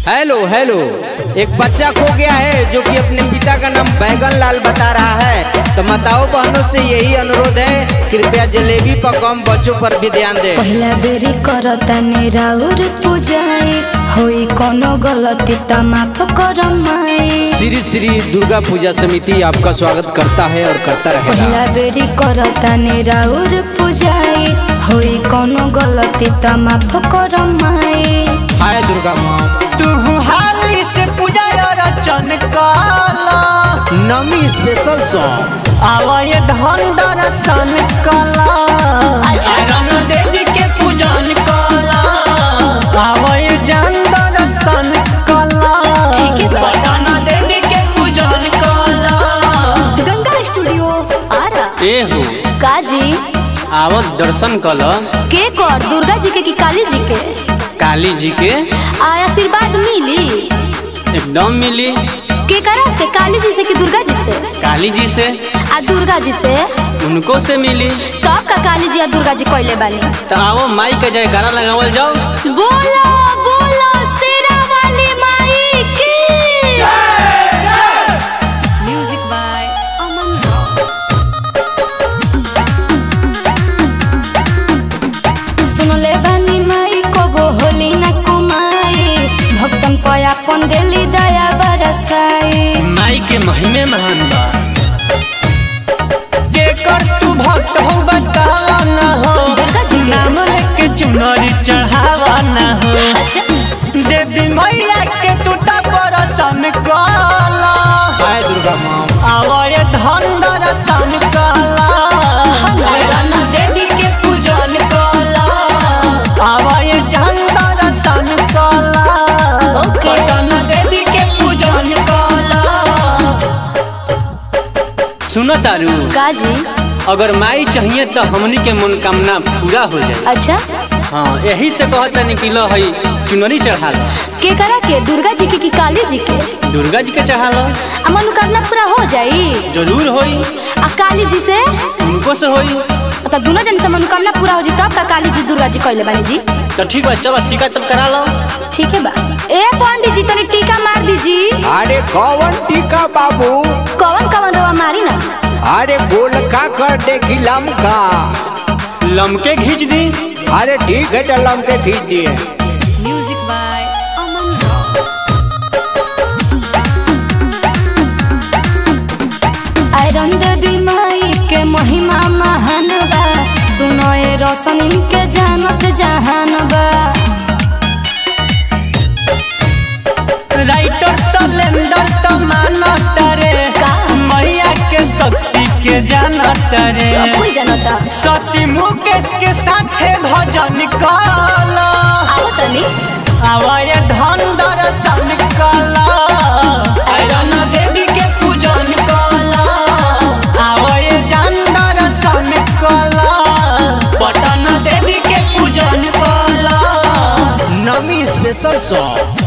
Hello hello एक बच्चा खो गया है जो कि अपने पिता का नाम बैगन लाल बता रहा है तो माताओं बहनों से यही अनुरोध है कृपया जलेबी पर कम बच्चों पर भी ध्यान दें पहिला बेरी करतानी राउर पूजाई होई कोनो गलती त माफ करम माई श्री श्री दुर्गा पूजा समिति आपका स्वागत करता है और करता रहेगा पहिला बेरी करतानी राउर पूजाई होई कोनो गलती त माफ करम माई हाय दुर्गा माँ तू हाली से पूजा रचन काला नमी स्पेशल सॉन्ग आवाय धन दर्शन कला रंग देवी के पूजन कला आवाय जन दर्शन कला ठीक है बा। पटना देवी के पूजन कला गंगा स्टूडियो आरा ए हो काजी आवत दर्शन कल के कर दुर्गा जी के कि काली जी के काली जी के आ आशीर्वाद मिली एकदम मिली के करा से काली जी से कि दुर्गा जी से काली जी से आ दुर्गा जी से उनको से मिली तब का काली जी आ दुर्गा जी कोइले बानी तो आवो माई के जयकारा लगावल जाओ बोलो बोलो शेरा वाली माई की म्यूजिक बाय अमन सुन ले बानी माई कबो होली न कुमाई भक्तन पयापन देली दया बरसाई माई के महिमे महान बा जेकर तू भक्त हो बतावा न हो दुर्गा जी के नाम लेके चुनरी चढ़ावा न हो अच्छा देवी मैया के तू दर्शन कला हाय दुर्गा माँ आवाय धन दर्शन कला देवी के पूजन कला आवाय जन दर्शन कला ओके देवी के पूजन कला सुनो तारू काजी अगर माई चाहिए तो हमनी के मनोकामना पूरा हो जाए अच्छा हाँ यही से कहता कि लो हई चुनरी चढ़ा लो के करा के दुर्गा जी के कि काली जी के दुर्गा जी के चढ़ा लो आ मनोकामना पूरा हो जाई जरूर होई आ काली जी से उनको से होई तो दोनों जन से मनोकामना पूरा हो जी तब का काली जी दुर्गा जी कहले बानी जी तो ठीक बा चलो टीका तब करा लो ठीक है बा ए पंडित जी तनी टीका मार दीजी अरे कौन टीका बाबू कवन कवन रवा मारी ना अरे गोलका कर दे कि लमका लमके घींच दी अरे ठीक है तो लमके खींच दिए म्यूजिक बाय अमन आयरन देवी माई के महिमा महान बा सुनो ए रोशन इनके जानत जहान बा राइटर सलेंडर तो मानत रे का? मैया के शक्ति के जानत रे सब कोई जानता शशि मुकेश के साथे भजन कला आओ तनी आवाय धन दर्शन कला आयरन देवी के पूजन कला आवाय जन दर्शन कला पटना देवी के पूजन कला नमी स्पेशल सॉन्ग